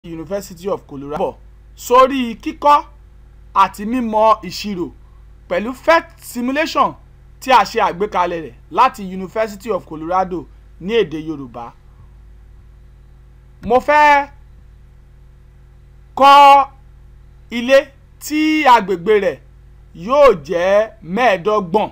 University of Colorado bọ̀ sórí kíkọ́ àti mímọ̀ ìṣirò pẹ̀lú PhET simulation tí a ṣe àgbékalẹ̀ rẹ̀ láti University of Colorado ní èdè Yorùbá. mo fẹ́ kọ́ ilé tí agbègbè rẹ̀ yóò jẹ́ mẹ́ẹ̀ẹ́dọ́gbọ̀n.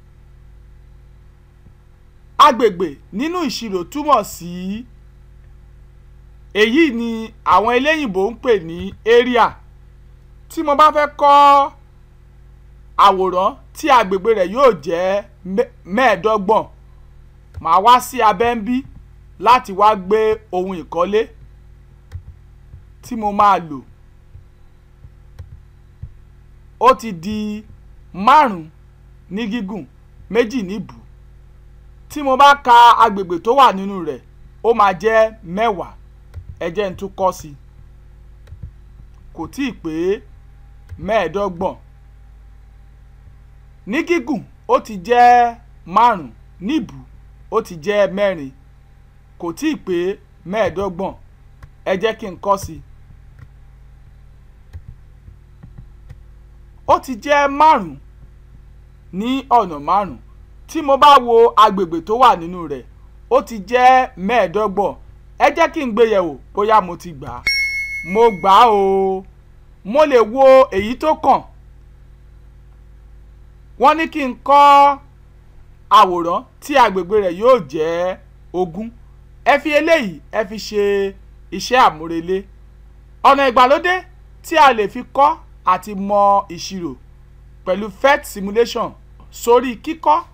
agbègbè nínú ìṣirò túmọ̀ sí èyí ni àwọn eléyìnbó ń pè ní area tí mo bá fẹ́ kọ́ àwòrán tí agbègbè rẹ̀ yóò jẹ́ mẹ́ẹ̀ẹ́dọ́gbọ̀n màá wá sí abẹ́ ń bí láti wá gbé ohun ìkọ́lé tí mo máa lò ó ti di márùn-ún ní gígùn méjì níbù tí mo bá ka agbègbè tó wà nínú rẹ̀ ó máa jẹ́ mẹ́wàá ẹ jẹ́ n tún kọ́ sí i kò tí ì pé mẹ́ẹ̀ẹ́dọ́gbọ̀n ní gígùn ó ti jẹ́ márùn-ún níbù ó ti jẹ́ mẹ́rin kò tí ì pé mẹ́ẹ̀ẹ́dọ́gbọ̀n ẹ jẹ́ kí n kọ́ sí i ó ti jẹ́ márùn-ún ní ọ̀nà márùn-ún tí mo bá wo agbègbè tó wà nínú rẹ̀ ó ti jẹ́ mẹ́ẹ̀ẹ́dọ́gbọ̀n ẹ jẹ́ kí n gbé yẹ̀wò bóyá mo ti gbà á mo gbà á o mo lè wo èyí tó kàn wọ́n ní kí n kọ́ àwòrán tí agbègbè rẹ̀ yóò jẹ́ ogún ẹ fi eléyìí ẹ fi ṣe iṣẹ́ àmúrelé ọ̀nà ìgbàlódé tí a lè fi kọ́ àti mọ ìṣirò pẹ̀lú PhET simulation sórí kíkọ́